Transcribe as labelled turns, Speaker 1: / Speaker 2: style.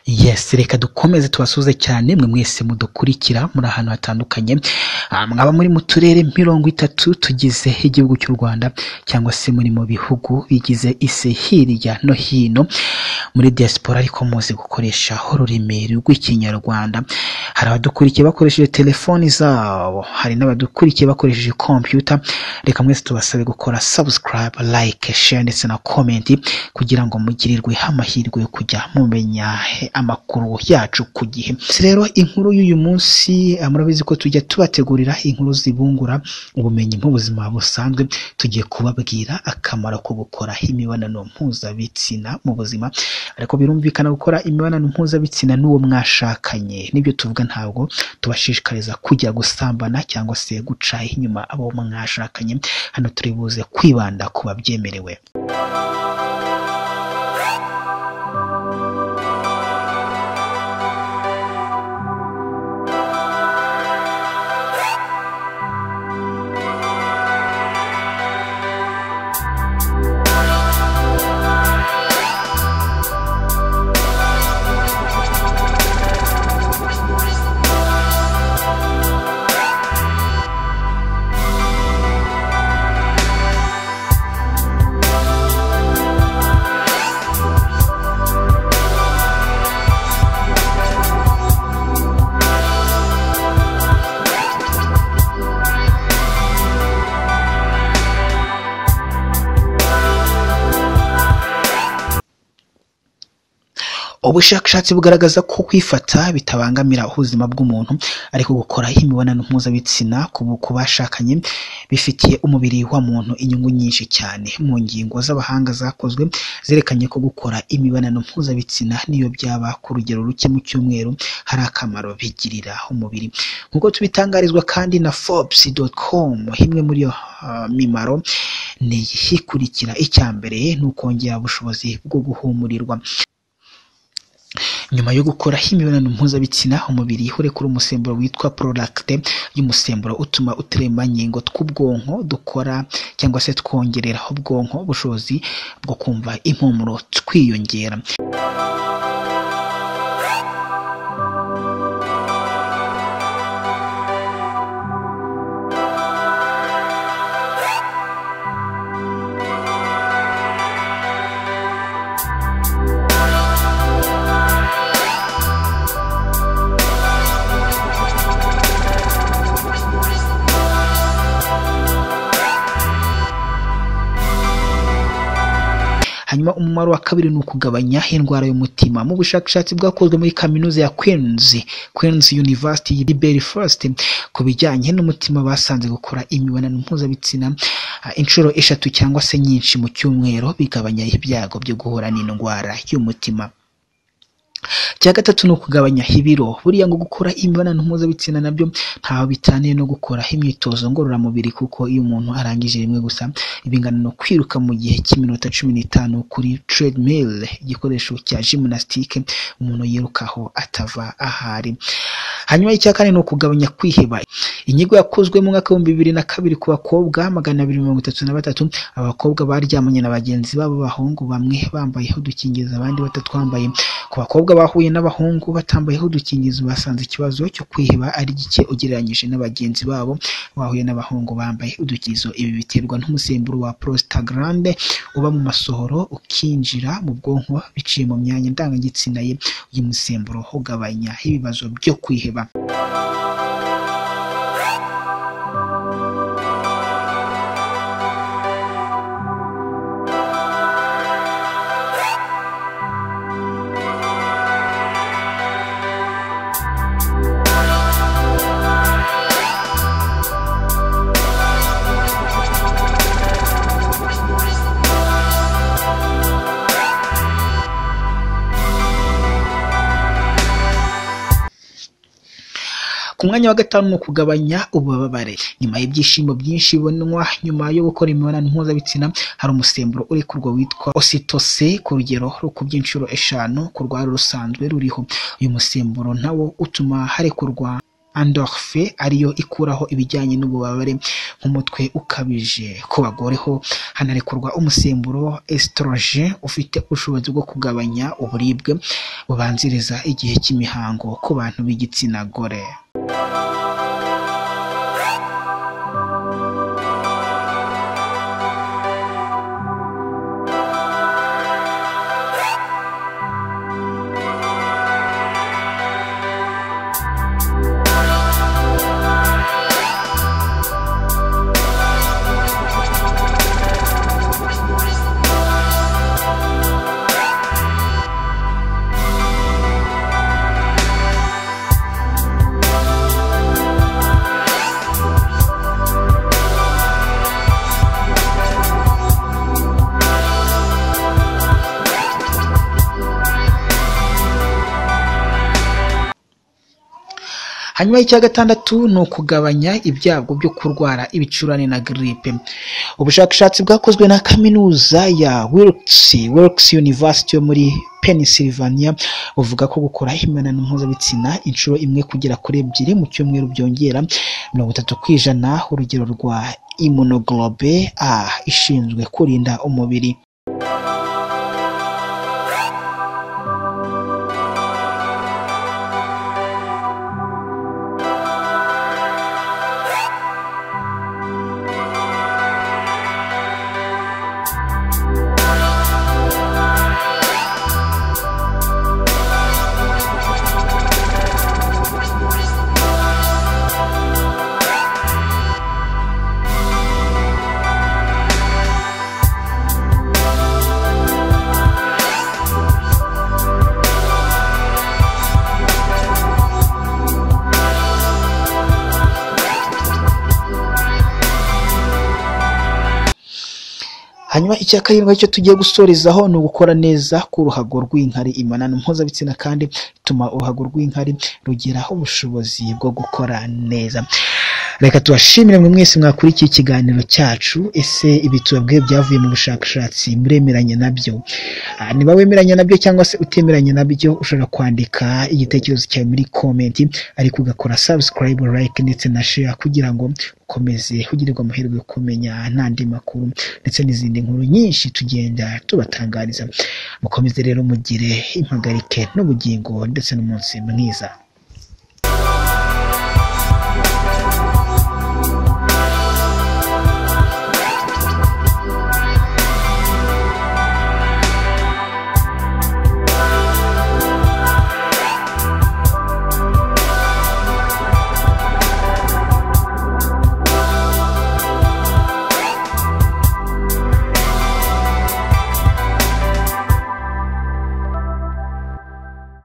Speaker 1: yes reka dukomeze tubasuhuze cyane mwe mwese mudukurikira muri ahantu hatandukanye Ah, mwaba muri mu turere mirongo itatu tugize igihugu cy'u rwanda cyangwa se muri mu bihugu bigize isi hirya no hino muri diaspora ariko muzi gukoresha ururimi rw'ikinyarwanda hari abadukurikiye bakoresheje telefoni zabo hari n'abadukurikiye bakoresheje computer reka mwese tubasabe gukora subscribe like share ndetse na comment kugira ngo mugirirwe amahirwe yo kujya mumenya eh, amakuru yacu ku gihe Si rero inkuru y'uyu munsi eh, murabizi ko tujya tubategurira inkuru zibungura ubumenyi mu buzima busanzwe tugiye kubabwira akamaro ko gukora imibonano mpuzabitsina mu buzima ariko birumvikana gukora imibonano mpuzabitsina n'uwo mwashakanye nibyo tuvuga ntabwo tubashishikariza kujya gusambana cyangwa se guca inyuma abo mwashakanye hano turi buze kwibanda ku babyemerewe ubushakashatsi bugaragaza ko kwifata bitabangamira ubuzima bw'umuntu ariko gukora imibonano mpuzabitsina ku ku bashakanye bifitiye umubiri wa muntu inyungu nyinshi cyane mu ngingo z'abahanga zakozwe zerekanye ko gukora imibonano mpuzabitsina niyo byaba ku rugero ruke mu cyumweru hari akamaro bigirira umubiri nk'uko tubitangarizwa kandi na forbes.com imwe muri yo ah, mimaro ni iyi ikurikira icya mbere ni ukongera ubushobozi bwo guhumurirwa nyuma yo gukora imibonano mpuzabitsina umubiri urekura umusemburo witwa prolacte y'umusemburo utuma uturemangingo tw'ubwonko dukora cyangwa se twongerera ubwonko ubushobozi bwo kumva impumuro twiyongera hanyuma umumaro wa kabiri ni ukugabanya indwara y'umutima mu bushakashatsi bwakozwe muri kaminuza ya Queen's Queen's University Liberty First ku bijyanye n'umutima basanze gukora imibonano mpuzabitsina ah, inshuro eshatu cyangwa se nyinshi mu cyumweru bigabanya ibyago byo guhura n'indwara y'umutima icya gatatu ni ukugabanya ibiro buriya ngo gukora imibonano mpuzabitsina nabyo ntaho bitaniye no gukora imyitozo ngororamubiri kuko iyo umuntu arangije rimwe gusa bingana no kwiruka mu gihe cy'iminota cumi n'itanu kuri treadmill igikoresho cya gymnastique umuntu yirukaho atava ahari hanyuma icya kane ni ukugabanya kwiheba inyigo yakozwe mu mwaka w'ibihumbi bibiri na kabiri ku bakobwa magana abiri mirongo itatu na batatu aba bakobwa baryamanye na bagenzi babo b'abahungu bamwe bambaye udukingirizo abandi batatwambaye ku bakobwa bahuye n'abahungu batambayeho udukingirizo basanze ikibazo cyo kwiheba ari gike ugereranyije na bagenzi babo bahuye n'abahungu bambaye udukingirizo ibi biterwa n'umusemburo wa prostaglandin uba mu masohoro ukinjira mu bwonko biciye mu myanya ndangagitsina ye uyu musemburo ugabanya ibibazo byo kwiheba ku mwanya wa gatanu ni ukugabanya ububabare nyuma y'ibyishimo byinshi bibonwa nyuma yo gukora imibonano mpuzabitsina hari umusemburo urekurwa witwa ositose ku rugero ru- ku by'inshuro eshanu ku rwari rusanzwe ruriho uyu musemburo nawo utuma harekurwa endorphe ariyo ikuraho ibijyanye n'ububabare nk'umutwe ukabije ku bagore ho hanarekurwa umusemburo estrogen ufite ubushobozi bwo kugabanya uburibwe bubanziriza igihe cy'imihango ku bantu b'igitsina gore hanyuma icya gatandatu ni ukugabanya ibyago byo kurwara ibicurane na giripe ubushakashatsi bwakozwe na kaminuza ya wilkes wilkes university yo muri Pennsylvania buvuga ko gukora imibonano mpuzabitsina inshuro imwe kugera kuri ebyiri mu cyumweru byongera mirongo itatu ku ijana urugero rwa immunoglobe a ishinzwe kurinda umubiri hanyuma icya karindwi cyo tugiye gusorezaho ni ugukora neza ku ruhago rw'inkari imibonano mpuzabitsina kandi ituma uruhago rw'inkari rugeraho ubushobozi bwo gukora neza reka tubashimire mwe mwese mwakurikiye ikiganiro cyacu ese ibi tubabwiye byavuye mu bushakashatsi muremeranya nabyo Ah, niba wemeranya nabyo cyangwa se utemeranya nabyo ushobora kwandika igitekerezo cyawe muri komenti ariko ugakora subscribe like ndetse na share kugira ngo ukomeze kugirirwa amahirwe yo kumenya n'andi makuru ndetse n'izindi nkuru nyinshi tugenda tubatangariza mukomeze rero mugire impagarike n'ubugingo ndetse n'umunsi mwiza